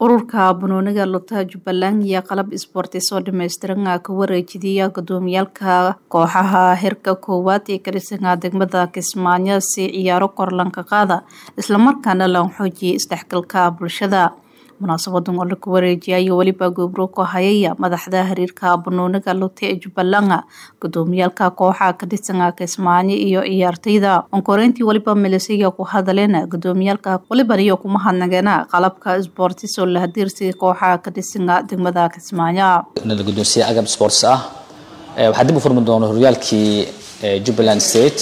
ururka banooniga luta jubbaland iyo qalab isboortis oo dhammaystiran ka wareejidaya gudoomiyaalka kooxaha heerka koowaad ee ka dhisanaa degmada kismaayo si ciyaaro korlanka qaada islamarkaana lan xoojiyay isdhexgalka bulshada munaasabadan oo laku wareejiyay weliba gobro ku hayaya madaxda xiriirka banooniga luta ee jubbaland gudoomiyaalka kooxa ka dhisanaa kismaayo iyo ciyaartayda onkoreyntii weliba milisaya ku hadaleen gudoomiyaalka weliban iyo kuma hadnageena qalabka isboortis oo la hadiirsiga kooxa ka dhisanaa degmada kismaayo la guddoonsiye agab sports ah waxaa dib u furmi doona horyaalkii jubbaland state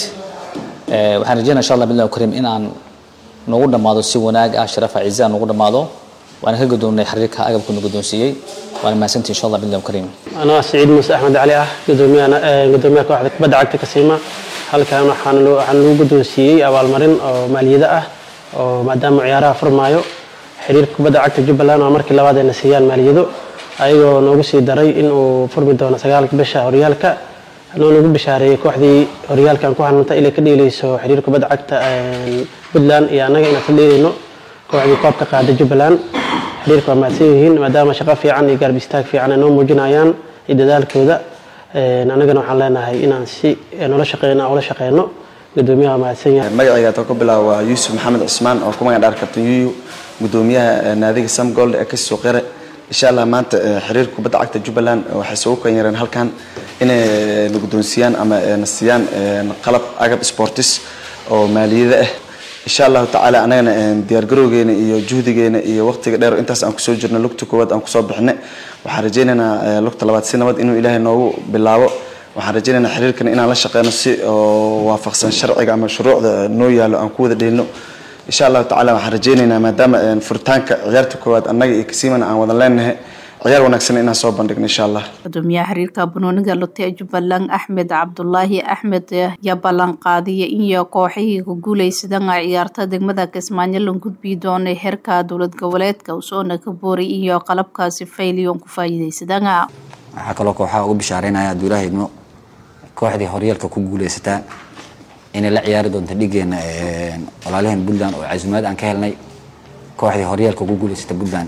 waxaan rajeynaya insha allah billahi karim in aan noogu dhammaado si wanaag ah sharafa ciise aan noogu dhammaado waana ka gudoonnay xiriirka agabka nu guddoonsiiyey waana mahadsantii insha allah billahi karim anaa siciid muuse axmed cali ah gudoomiyaha gudoomiyaha kooxda kubadda cagta kasiima halkan waxaan waxaan lagu guddoonsiiyey abaalmarin oo maaliyada ah oo maadaama ciyaaraha furmaayo xiriirka kubadda cagta jubbaland waa markii labaad ayna siiyaan maaliyado ayagoo noogu sii daray in uu furmi doono sagaalka bisha horyaalka noo nagu bishaareeyey kooxdii horyaalkan ku hananta inay ka dheeleyso xiriirka kubadda cagta puntland iyo annaga inaan ka dheeleyno kooxdii koobka qaada jubbaland xiriirka waa mahadsan yihiin maadaama shaqo fiican iyo gaarb istaag fiican ay noo muujinayaan iyo dadaalkooda annagana waxaan leenahay inaan si nola shaqeyno ula shaqeyno gudoomiyaha waa mahadsan yahay magacayga taa ku bilaaba waa yuusuf maxamed cismaan oo ku magac dhaar kabtan yuyu gudoomiyaha naadiga samgold ee kasoo qere insha allah maanta xiriirka kubadda cagta jubbaland waxay soo kan yareen halkan inay na guddoonsiiyaan ama na siiyaan qalab agab sportis oo maaliyada ah insha allahu tacaala anagana diyaargarowgeena iyo juhdigeena iyo waqtiga dheer intaas aan kusoo jirno lugta koowaad aan kusoo bixinay waxaan rajaynaynaa lugta labaad si nabad inuu ilaahay noogu bilaabo waxaan rajaynaynaa xiriirkan inaan la shaqeyno si oo waafaqsan sharciga ama shuruucda noo yaalo aan ku wada dheelino insha allahu tacala waxaan rajaynaynaa maadaama furitaanka ciyaarta koowaad annaga iyo kasiimana aan wada leenahay ciyaar wanaagsan inaan soo bandhigno insha allah gudoomiyaha xiriirka banooniga lute ee jubbaland axmed cabdulaahi axmed yaa ballan qaadiya iyo kooxihii ku guuleysadana ciyaarta degmada kismaayo la gudbii doonay heerka dowlad goboleedka usoona ka booray iyo qalabkaasi fayliyon ku faa'iideysadana waxaa kaloo kooxaha ugu bishaareynaya abduulaahi idmo kooxdii horyaalka ku guuleysataa inay la ciyaari doonto dhigeena walaalaheen puntland oo casuumaad aan ka helnay kooxdii horyaalka ku guuleysata puntland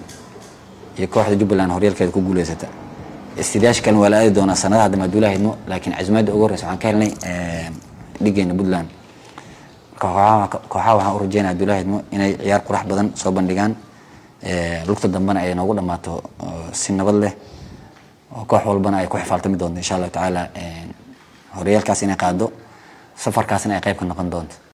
iyo kooxda jubbaland horyaalkeeda ku guuleysata istidaasha kalena waa la aadi doonaa sanadaha dambe abduulahi idmo laakiin casuumaadda ugu horreysa waxaan ka helnay dhigeena puntland marka kooxaha waxaan u rajeynaya abduulahi idmo inay ciyaar qurax badan soo bandhigaan lugta dambena ay noogu dhammaato si nabad leh oo koox walbana ay ku xifaaltami doonto insha allahu tacaala horyaalkaas inay qaado safarkaasna ay qayb ka noqon doonto